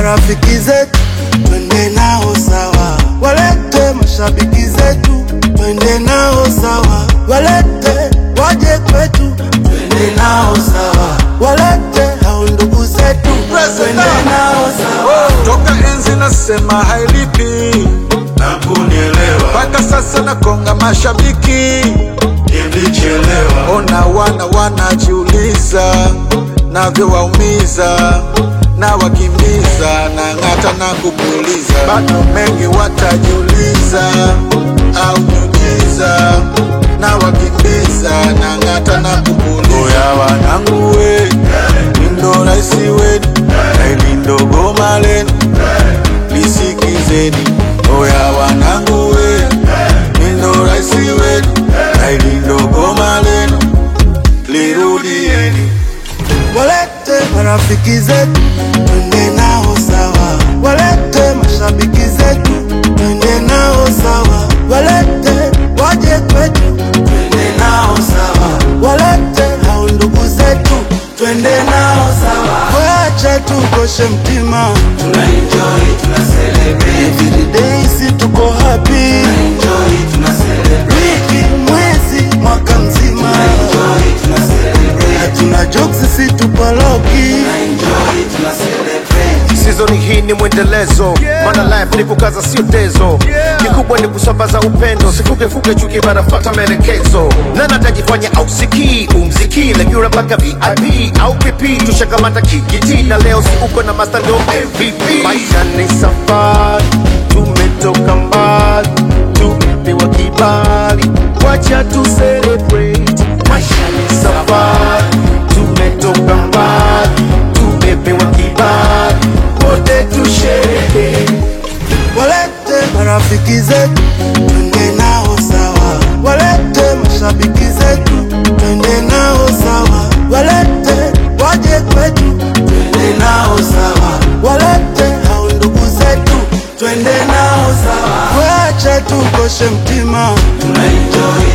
marafiki zetu twende nao sawa, walete mashabiki zetu twende nao sawa, walete waje kwetu twende nao sawa, walete hao ndugu zetu twende nao sawa. toka enzi nasema hailipi na kunielewa mpaka sasa nakonga mashabiki nilichelewa ona wana wanajiuliza navyowaumiza na wakimbiza na ng'ata na kupuliza bado mengi watajiuliza au nyunyiza na wakimbiza na ng'ata na kupuliza oya wanangu we lindo raisi wenu na ilindo goma lenu lisikizeni oya wanangu we lindo raisi wenu na ilindo goma lenu lirudieni Walete marafiki zetu twende nao sawa, walete mashabiki zetu twende nao sawa, walete waje kwetu twende nao sawa, walete hao ndugu zetu twende nao sawa, wacha tukoshe mtima, tuna enjoy, tuna celebrate, every day si tuko happy, enjoy, tuna celebrate, wiki, mwezi, mwaka mzima, enjoy, tuna celebrate, hatuna jokes si tupaloki enjoy, tuna celebrate. Season hii ni mwendelezo maana life ni kukaza sio tezo kikubwa ni kusambaza upendo sifugefuge chuki banafata maelekezo nana tajifanya au sikii umziki legiura mpaka vip au pp tushakamata kijiti na leo si uko na master ndo mvp maisha ni safari tumetoka mbali tumepewa kibali wacha tu celebrate maisha ni safari tumetoka mbali tumepewa kibali wote tusherehekee Walete marafiki zetu twende nao sawa, walete mashabiki zetu twende nao sawa, walete waje kwetu twende nao sawa, walete hao ndugu zetu twende nao sawa, wacha tukoshe mtima, Tuna enjoy,